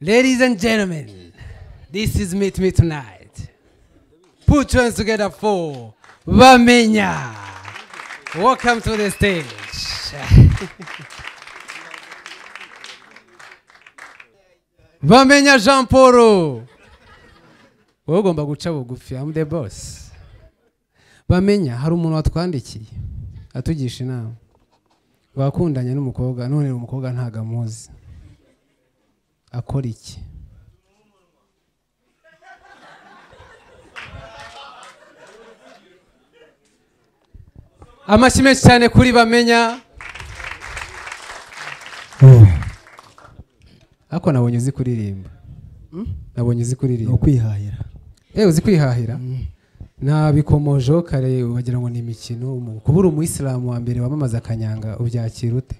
Ladies and gentlemen, this is Meet Me Tonight. Put your hands together for Vamenya. Welcome to the stage. Vamenya Jean Paul. Wowe ugomba guca bugufi, I'm the boss. Bamenya hari umuntu watwandikiye atugisha inama. Wakundanye n'umukobwa none uyu umukobwa ntago amuzi. Akora iki? amashyi menshi cyane kuri bamenya ariko nabonye uzi kuririmba nabonye uzi ni kuririmba ukwihahira ewe uzi kwihahira nta bikomojo kare wagira ngo ni imikino umu- kubura umuyisilamu wa mbere wamamaza akanyanga ubyakira ute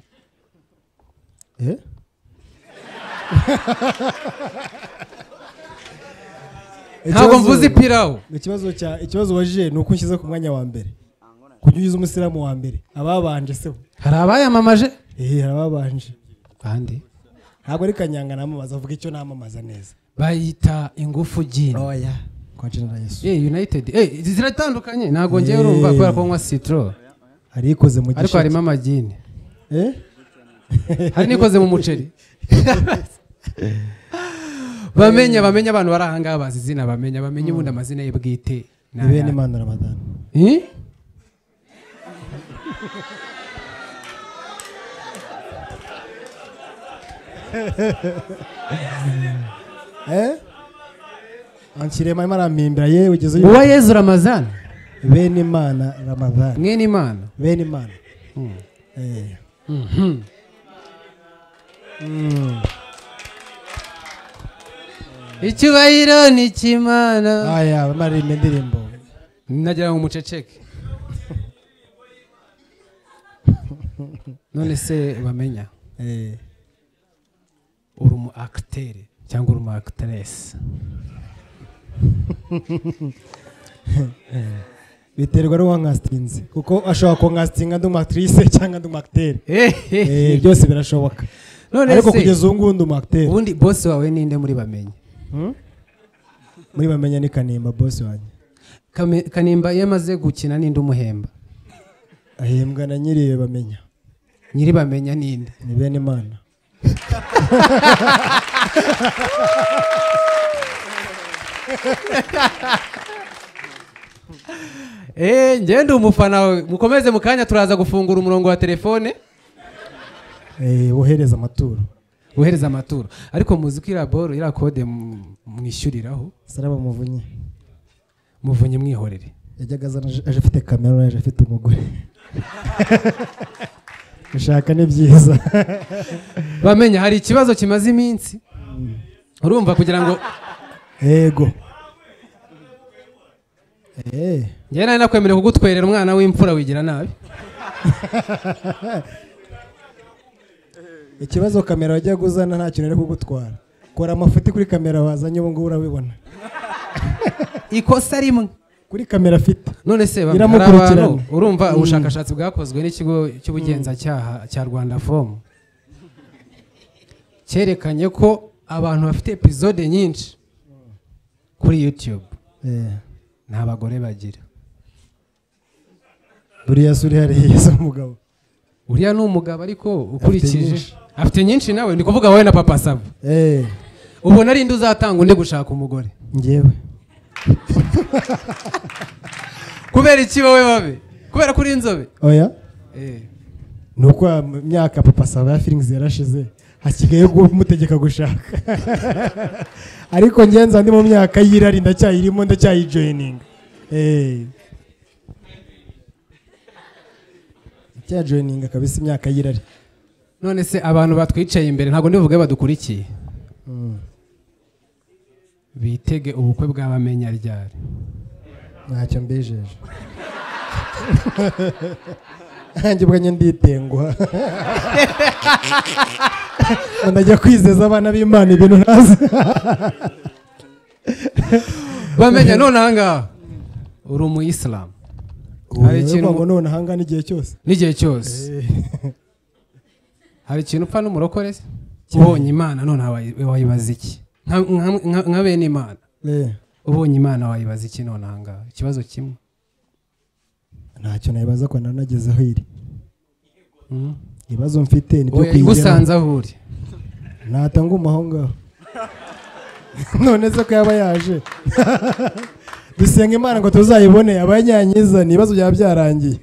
Eh? ntabwo Ikibazo- mvuze ipirawu ikibazo cya ikibazo wajije ni uko unshyize ku mwanya wa mbere kujya ugize umusilamu wa mbere ababanje se we. hari abayamamaje eh hari ababanje kandi ntabwo ari kanyanga namamaza avuga icyo namamaza neza bayita ingufu gini oya kwa jenera yesu Eh, united Eh, ziratandukanye ntabwo ngewe Eh. urumva kubera ko nywa citro hari ikoze mu ariko harimo amagini Eh? hari n'ikoze mu muceri bamenya bamenya abantu bari ahangaha bazi izina bamenya bamenya ubundi amazina ye bwite ni ni bene ayahe. imana ramadan Eh? eh anshirema imana ampimbira yewe ugeze uyu- uwa yezu ramazan bene imana ramadan mwene imana bene imana Mm. eh Mhm. icyubahiro ni icy'imana aya bamaririmba indirimbo nagira ngo umuceceke none se bamenya eh uri umu akiteri cyangwa uri umu akiteresi biterwa n'uwankasitinze kuko ashobora kunkasitinga ndi umakirise cyangwa ndi umakiteri Eh, byose birashoboka none ariko se kugeza ubu ngubu ndi umakiteri ubundi bosi wawe ninde muri bamenya muri bamenya ni kanimba bosi wanjye Kame- kanimba iyo amaze gukina ninde umuhemba ahembwa na nyiriwe bamenya nyiri bamenya ninde ni bene imana eee ngende umufana we mukomeze mu kanya turaza gufungura umurongo wa telefone Eh, wohereza amaturo wohereza amaturo ariko muzi ko iriya boro iriya kode mu- mwishyuriraho saraba muvunyi muvunye mwihorere yajyaga azana aje- aje afite kamera none aje afite umugore gushaka ni byiza bamenya hari ikibazo kimaze iminsi urumva kugira ngo yego Eh, njyewe nari nakwemerewe kugutwerera umwana w'imfura wigira nabi ikibazo kamera wajyaga uzana nta kintu ari kugutwara kora amafuti kuri kamera wazanye ubu ngubu urabibona ikosa rimwe kuri kamera afite none se bamwe, hari Iramukurikirana. abantu urumva ubushakashatsi bwakozwe n'ikigo cy'ubugenzacyaha cya rwanda fomu cyerekanye ko abantu bafite epizode nyinshi kuri yutube Eh, nta bagore bagira buriya se uri hariya se umugabo uriya ni umugabo ariko ukurikije nyinshi. afite nyinshi nawe ni kuvuga wowe na papa saba Eh, ubona ari nde uzatanga undi gushaka umugore njyewe kubera iki wowe babe kubera ko uri inzobe oya Eh, ni uko ya m- myaka papa saba ya feelings yarashize hasigaye kumutegeka gushaka ariko ngenza ndi mu myaka y'irari ndacyayirimo ndacyayijoyininga ndacyayijoyininga kabisa imyaka y'irari none se abantu batwicaye imbere ntabwo ndibuvuge badukurikiye Mm. bitege ubukwe bw'abamenya ryari ntacyo mbijeje nanjye ubwanjye nditenguha ngo ndajya kwizeza abana b'imana ibintu ntazi bamenya none ahangaha uri umuyisilamu hari ikintu ngo none ahangaha n'igihe cyose n'igihe cyose hari ikintu upfa n'umurokore se ubonye imana none wayi- wayibaza iki Nka- nka- nka- nka bene imana Eh, ubonye imana wayibaza iki none ahangaha ikibazo kimwe ntacyo nabibaza ko nanagezeho iri Mm. ibibazo mfite ni byo Oya, igusanze aho uri natanguma aho ngaho none se ko yaba yaje dusenga imana ngo tuzayibone abanyanyiza ni ibibazo byaba byarangiye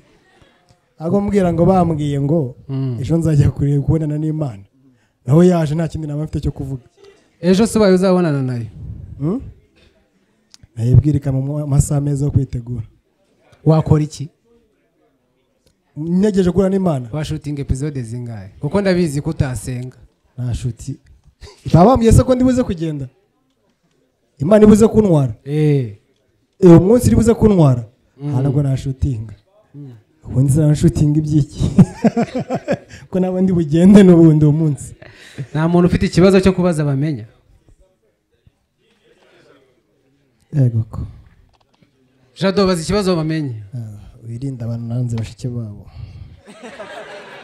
ahubwo mbwira ngo bambwiye ngo Mm. ejo nzajya kureba kubonana n'imana nawe yaje nta kindi naba mfite cyo kuvuga ejo se ubaye uzabonana nayo Hmm? nayibwirika mu mwa- masaha meza yo kwitegura wakora iki ntegereje guhura n'imana washutinga epizode zingahe kuko ndabizi ko utasenga nta shuti babambwiye se ko ndibuze kugenda imana ibuze kuntwara Eh, uwo munsi iribuze kuntwara ntabwo nashutinga ubundi sinashutinga ibyiki ko naba ndi bugende n'ubundi uwo munsi nta muntu ufite ikibazo cyo kubaza bamenya yego ko jado baza ikibazo bamenye Ah, wirinde abantu nanze bashike babo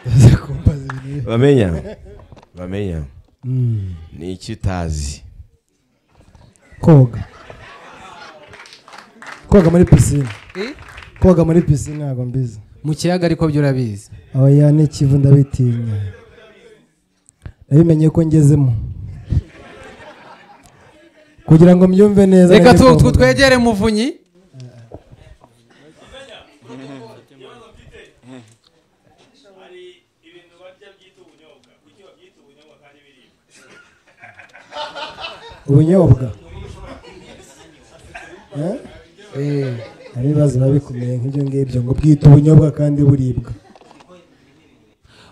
baza kumbaza ibintu bamenya bamenya Mm. ni iki utazi koga koga muri pisine koga muri pisine ntabwo mbizi mu kiyaga ariko byo urabizi aho yane kivu ndabitinya nabimenye ko ngezemo kugira ngo mbyumve neza reka najya tu- kwa tu- muganga. twegere muvunyi ubunyobwa Eh? Eh, hari ibibazo biba bikomeye nk'ibyo ngibyo ngo bwite ubunyobwa kandi buribwa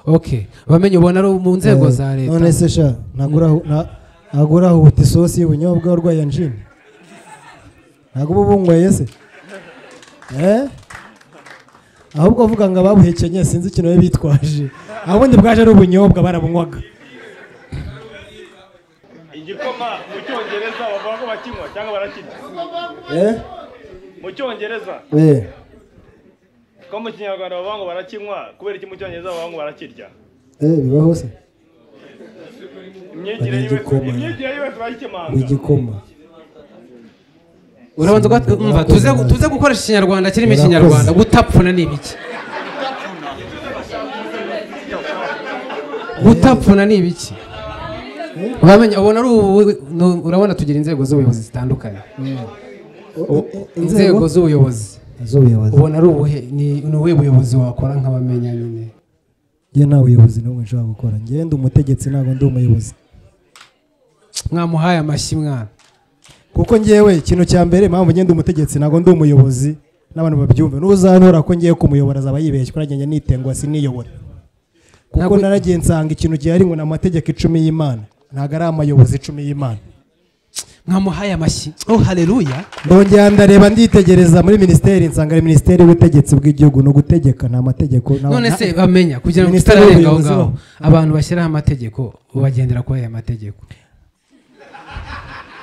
ok bamenye ubona ari mu nzego Eh, za leta none se sha ntagura- nta- ntabwo urahuta isosi y'ubunyobwa urwaye anjine ntabwo uba ubunyweye se Eh? ahubwo avuga ngo ababuhekenye sinzi ikintu babe bitwaje ahandi bwaje ari ubunyobwa barabunywaga igikoma mu cyongereza bavuga ko bakinywa cyangwa barakinywa Eh? mu cyongereza Eh. ko mu kinyarwanda bavuga ngo barakinywa kubera iki mu cyongereza bavuga ngo barakirya Eh, bibaho se imyigire Ari yiwe igikoma. imyigire yiwe turayikemanga igikoma urabanza ugat- umva tuze tuze gukoresha ikinyarwanda kirimo ikinyarwanda gutapfuna ni ibiki gutapfuna ni ibiki uramenye ubona ari ubu- nu- urabona tugira inzego z'ubuyobozi zitandukanye inzego z'ubuyobozi z'ubuyobozi ubona ari ubuhe ni ni ubuhe buyobozi wakora nk'abamenya nyine njye nta buyobozi n'ubwo nshobora gukora njye ndi umutegetsi ntabwo ndi umuyobozi mwamuhaye amashyi mwana kuko njyewe ikintu cya mbere impamvu njye ndi umutegetsi ntabwo ndi umuyobozi n'abantu babyumve n'uzantora ko ngiye kumuyobora azaba yibeshye kuko njye nitengwa siniyobora kuko Ntabwo- naragiye nsanga ikintu gihari ngo ni amategeko icumi y'imana ntabwo ari amayobozi icumi y'imana mwamuhaye amashyi oh haleluya ndongera ndareba nditegereza muri minisiteri nsanga ari minisiteri y'ubutegetsi bw'igihugu ni ugutegeka ni amategeko nta- none nta- se bamenya kugira ngo Minisiteri tutararenga aho y'ubuyobozi ngaho bo. abantu bashyiraho amategeko bagendera kuri aya mategeko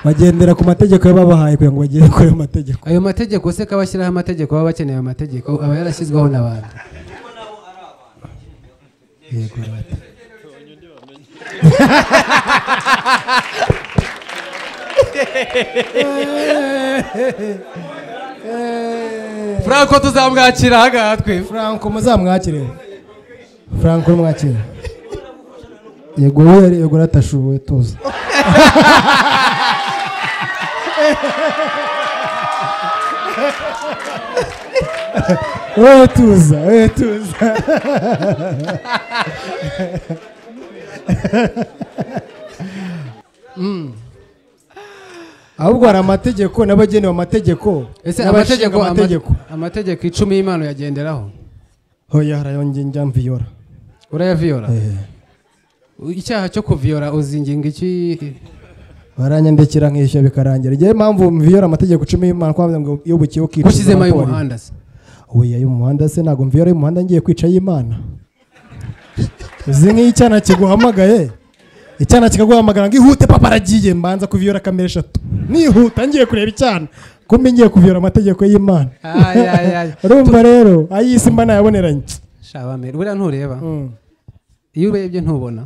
bagendera ku mategeko babahaye kugira ngo bagere kuri ayo mategeko ayo mategeko se ko abashyiraho amategeko baba bakeneye amategeko aba yarashyizweho n'abantu yego rata franco tuzamwakira ahangaha twebwe Franco muzamwakire Franco mwakire yego we yari yego ratashuwe tuzi we tuza we tuza Mm. ahubwo hari amategeko n'abagenewe amategeko ese n'abashinga amategeko amategeko amategeko icumi y'imana uyagenderaho hoya harayonge njya mviyora urayaviyora icyaha cyo kuviyora uzinginga iki baranyandikira nkishyura bikarangira igihe mpamvu mviyora amategeko icumi y'imana ko bavuga ngo iyo bukiye ukica ushyizemo y'umuhanda se oya y'umuhanda se ntabwo mviyora y'umuhanda ngiye kwica y'imana uzi nk'icyana kiguhamagaye icyana kikaguhamagara ngo ihute papa aragiye mbanza kuviyora kamera eshatu nihuta ngiye kureba icyana kumbe ngiye kuviyora amategeko y'imana Ay, ay, ay. urumva rero ay'isi mba nayaboneranye shabamere buriya ntureba iyo urebye ntubona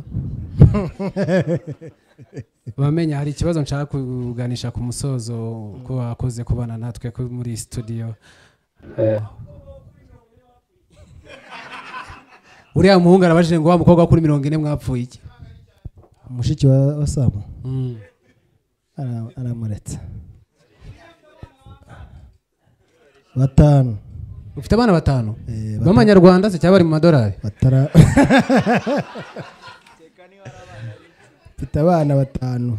bamenya hari ikibazo nshaka kuganisha ku musozo ko wakoze kubana natwe ko muri studio uriya muhungu arabajije ngo wa mukobwa wo kuri mirongo ine mwapfuye iki mushiki wa wa samu Mm. ara- aramuretsa batanu ufite abana batanu Eh, batanu. b'amanyarwanda se cyangwa bari mu madolari batara mfite abana batanu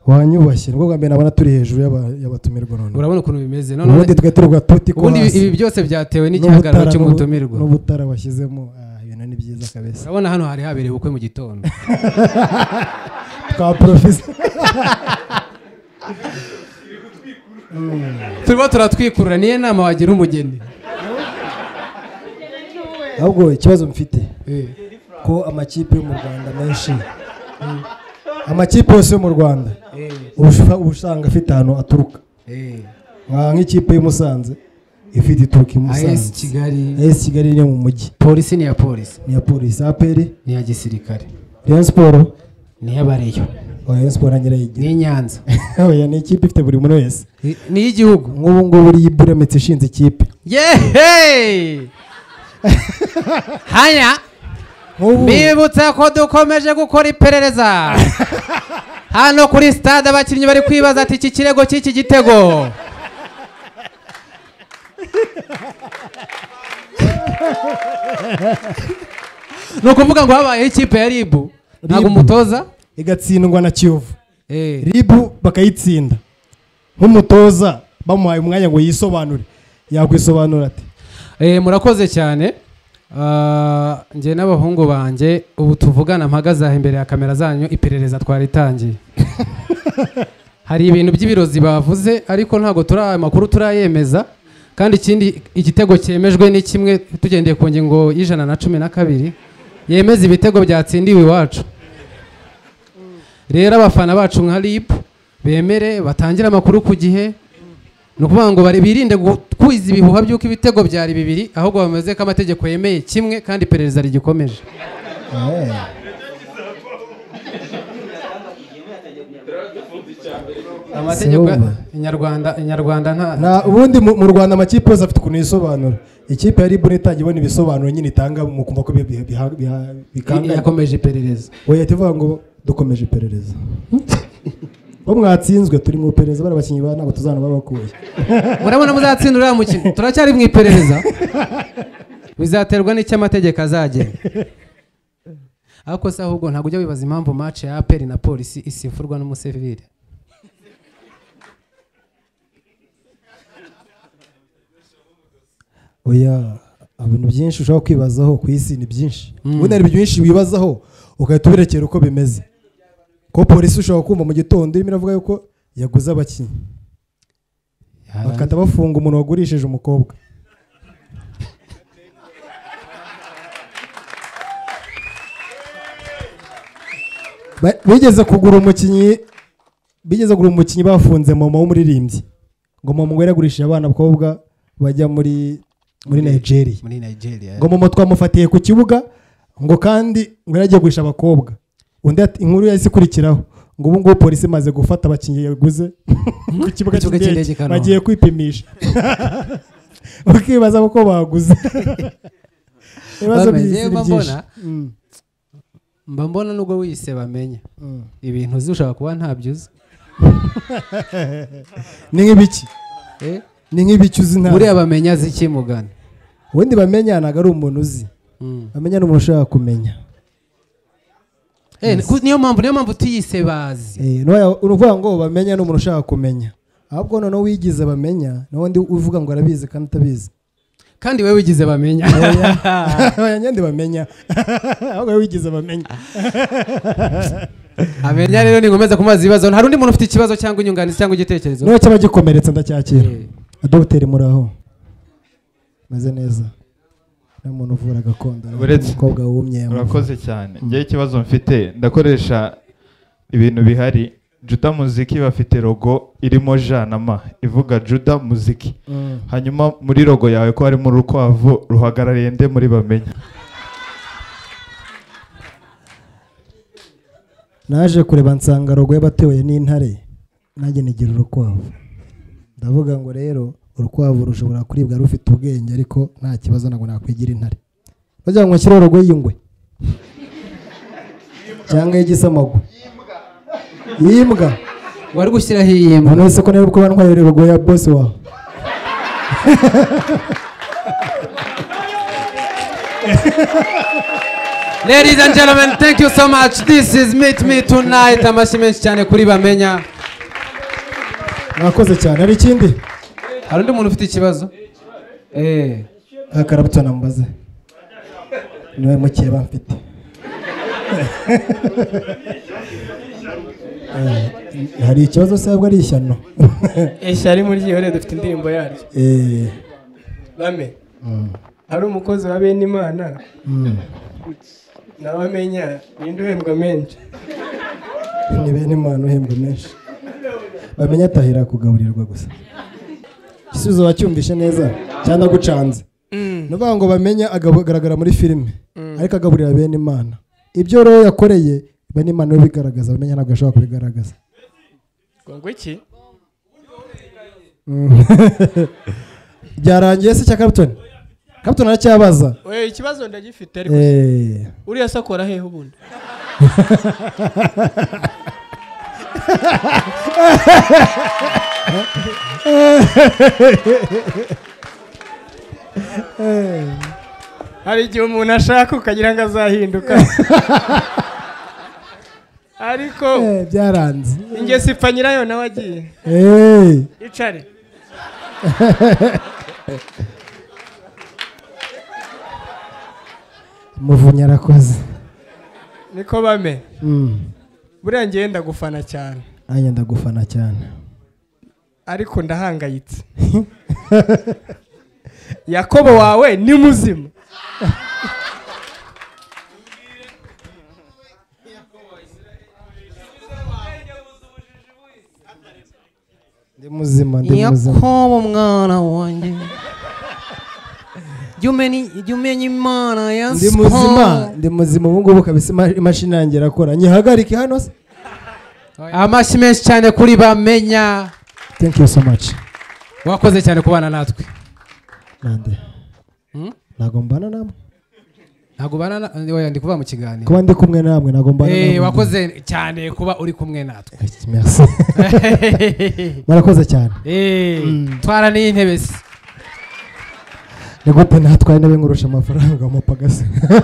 wanyubashye nibwo bwa mbere nabona turi hejuru y'aba- y'abatumirwa none urabona ukuntu bimeze none ubundi twe turuga tuti ko ubundi ibi- hasi ibi byose byatewe n'igihagararo n'ubutara n'ubu- cy'umutumirwa n'ubutara washyizemo ah, ibintu ni byiza kabisa urabona hano hari habereye ubukwe mu gitondo twa porofisi turimo turatwikurura niyo nama wagira umugeni ahubwo ikibazo mfite Eh. ko amakipe yo mu rwanda menshi mm, amakipe yose yo mu rwanda uba usha- uba usanga afite ahantu aturuka Eh. nka nk'ikipe y'i Musanze ifite ituruka i AS Musanze Kigali AS Kigali ni iyo mu mujyi polisi ni iya polisi ni iya polisi aperi ni iya gisirikare Rayon Sport ni iy'abareyo oh, Rayon Sport nta nyirayigira ni iy'inyanza oya ni ikipe ifite buri muntu wese Ni- ni iy'igihugu nk'ubu ngubu uriya iburametse ishinze ikipe yehe haya nk'ubu bibutsa ko dukomeje gukora iperereza hano kuri stade abakinnyi bari kwibaza ati iki kirego cy'iki gitego ni ukuvuga ngo habayeho ikipe ya ribu ntabwo Ribu. umutoza igatsindwa na Kiyovu Eh. ribu bakayitsinda nk'umutoza bamuhaye umwanya ngo yisobanure yakwisobanura ati Eh, murakoze cyane Ah, njye n'abahungu banjye ubu tuvugana mpagaze aha imbere ya kamera zanyu iperereza twaritangiye hari ibintu by'ibirozi bavuze ariko ntabwo turi aya makuru turayemeza kandi ikindi igitego cyemejwe ni kimwe tugendeye ku ngingo y'ijana na cumi na kabiri yemeza ibitego byatsindiwe iwacu rero abafana bacu nka rip bemere batangire amakuru ku gihe ni ukuvuga ngo bari- birinde gukwiza ibihuha by'uko ibitego byari bibiri ahubwo bameze ko amategeko yemeye kimwe kandi iperereza rigikomeje amategeko ya- Sewumva. inyarwanda inyarwanda nta Na ubundi mu mu Rwanda amakipe yose afite ukuntu yisobanura ikipe ya Libre itangiye ibona ibisobanuro nyine itanga mukumva ko bi- bi- biha- biha- i- bikanganye yakomeje iperereza oya tuvuga ngo dukomeje iperereza bo mwatsinzwe turi mu iperereza bari abakinnyi ba ntabwo tuzana babakuye murabona muzatsinda uriya mukino turacyari mu iperereza bizaterwa n'icyo amategeko azagena ariko se ahubwo ntabwo ujya wibaza impamvu match ya aperi na polisi isifurwa n'umusivire oya ibintu byinshi ushobora kwibazaho ku isi ni byinshi ubundi hari byinshi wibazaho ugahita uberekera uko bimeze ko polisi ushobora kumva mu gitondo irimo iravuga yuko yaguze abakinnyi bakata bafunga umuntu wagurishije umukobwa Ba- bigeze kugura umukinnyi bigeze kugura umukinnyi bafunze mama w'umuririmbyi ngo mama ngo yaragurishije abana abakobwa bajya muri muri Nigeria muri nigeria ngo mama twamufatiye ku kibuga ngo kandi ngo yari agiye guhisha abakobwa undi ati inkuru yahise ikurikiraho ngo ubu ngubu polisi imaze gufata abakinnyi yaguze ku kibuga Ku kibuga cy'indege cy'indege i Kanombe. bagiye kwipimisha bakibaza ko baguze ibibazo Bameze, by'isi ni mba byinshi mbona. Mm, mba mbona nubwo wiyise bamenya mm. ibintu uzi ushobora kuba ntabyo uzi ni nk'ibiki Eh? ni nk'ibiki uzi nta buriya bamenya azi iki mugani ubundi bamenya ntabwo ari umuntu uzi Mm. bamenya ni umuntu ushaka kumenya Eh, ku- niyo mpamvu niyo mpamvu tuyise bazi Eh, n'uwa- uruvuga ngo bamenya ni umuntu ushaka kumenya ahubwo noneho wigize bamenya n'undi uvuga ngo arabizi kandi atabizi kandi we wigize bamenya abanyandi bamenya ahubwo wowe wigize bamenya amenya rero ninkomeza kumaza ibibazo hari undi muntu ufite ikibazo cyangwa inyunganizi cyangwa igitekerezo niba cyaba gikomeretsa ndacyakira Eh. adogiteri muri aho meze neza nta muntu uvura gakondo nta Uretse- umukobwa wumye urakoze cyane njyewe ikibazo mfite ndakoresha ibintu bihari juda muziki bafite logo irimo j na m ivuga juda muziki Mm. hanyuma muri logo yawe ko harimo urukwavu ruhagarariye nde muri bamenya naje kureba nsanga rogo y'abatoye n'intare nanjye nigira urukwavu ndavuga ngo rero urukwavu rushobora kuribwa rufite ubwenge ariko nta kibazo ntabwo nakwigira intare bagira ngo nshyireho rogo y'ingwe cyangwa y'igisamago y'imbwa wari gushyiraho iyi umuntu mbwa wese ko niba kuba ntwaye rogo ya bosi wawe Ladies and gentlemen, thank you so much. This is Meet Me Tonight. Amashyi menshi cyane kuri bamenya. mwakoze cyane hari ikindi Hari undi muntu ufite ikibazo? Eh. akarabutsa nambaze niwe mukiye bamfite Eh, hari ikibazo se ahubwo ari ishyano eshari muri gihore dufite indirimbo yaryo Eh, bame mm, hari umukozi wa bene imana mm. nabamenya ninde uhembwa menshi ni bene imana uhembwa menshi bamenya atahira kugaburirwa gusa igisubizo wacyumvishe neza cyangwa gucanze ni ukuvuga ngo bamenye agaragara muri filime ariko agaburira bene imana ibyo rero yakoreye bene imana we bigaragaza bamenya ntabwo ashobora kubigaragaza ngo iki Mm. byarangiye se cya kapitoni kapitoni aracyabaza we ikibazo ndagifite ariko Eh, uriya se akora hehe ubundi hari igihe umuntu ashaka ukagira ngo azahinduka ariko eh, byaranze ingeso ipfa nyirayo nawe agiye Eh, icare muvunyi arakoze niko bame Mm. buriya ngewe ndagufana cyane nanjye ndagufana cyane ariko ndahangayitse yakobo wawe ni muzima ndi muzima ndi muzima Yakobo mwana wanjye. Jya umenya- jya umenya Imana ya ndi muzima Yakobo. ndi muzima ubu ngubu kabisa ima- imashini yanjye irakora nyihagarike hano se Amashyi menshi cyane kuri bamenya. thank you so much Wakoze cyane kubana natwe. nande Hmm? ntabwo mbana namwe Ntabwo bana na- oya, ndi kuva mu kiganiro. kuba ndi kumwe namwe ntabwo mbana Eh, namwe wakoze cyane kuba uri kumwe natwe. Eh, merci murakoze cyane Eh, twara n'intebe se. ni gute natwaye intebe ngurusha amafaranga amapagasi ukinga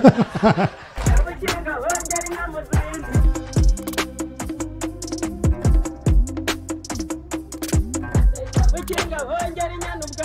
hongera inyana ubwa